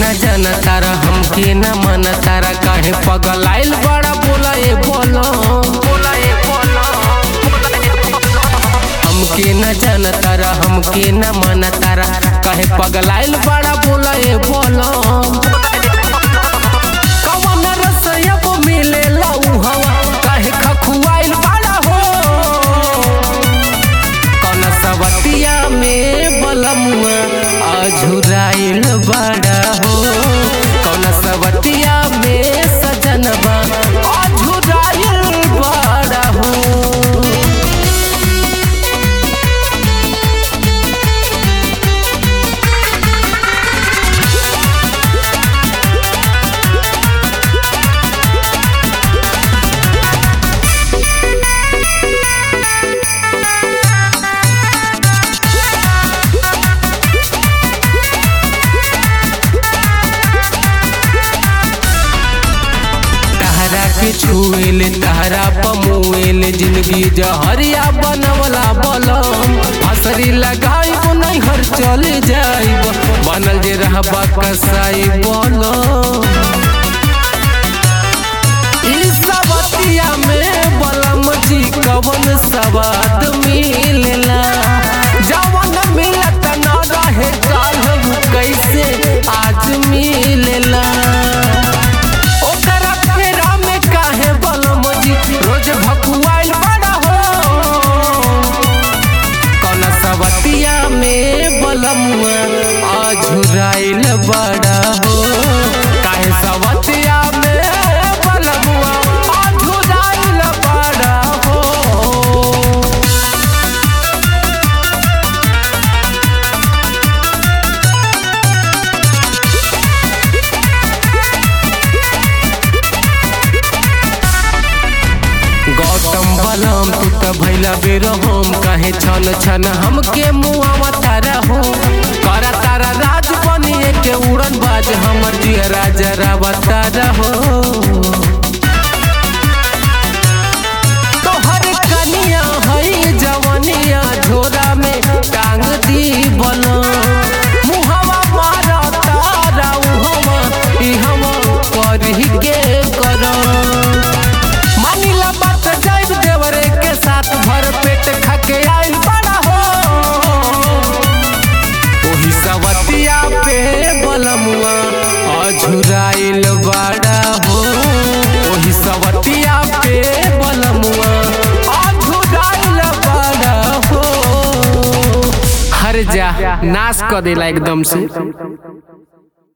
न जाना तारा हमके न मन तारा काहे पगलाइल बड़ा बोला ए बोलो बोला ए बोलो हमके न जाना तारा हमके न मन तारा काहे पगलाइल बड़ा बोला ए बोलो कवन रसया को मिलेला उ हवा काहे खखुआइल बड़ा हो कौन सवतिया में बलमुआ अझुराइल बड़ा हो कौन सवतिया में सजनबा अझुराइल बड़ा हो तहरा के छुएल तहरा पमुएल जिंदगी जहरिया बनवला बलम हसरी लगाई नहीं हर चले जाइब बनल जे रहबा कसाई बोलो ई सबतिया में बलम जी कवन सवाद मिलेला जवन मिलत न रहे काल कैसे आज मिलेला ओकरा फेरा में काहे बलम जी रोज भकुआइल बड़ा हो कौन सवतिया में बलमुआ अझुराइल बड़ा हो काहे सवतिया में बलमुआ अझुराइल बड़ा हो गौतम बलम तू त भैला बेर हम काहे छन छन हमके मुआवा तारा हो करा तारा राज बनिए के उड़न बाज हमर जिया राजा रावा तारा हो तोहर कनिया हई जवनिया झोरा में टांग दी बलम मुहवा मारा तारा उहवा इहवा करही के करम मानिला बात जाइब देवरे के साथ भर पेट खाके आइल बड़ा हो ओही सवतिया पे बलमुआ अझुराइल बड़ा हो ओही सवतिया पे बलमुआ अझुराइल बड़ा हो हर जा नाश क देला एकदम से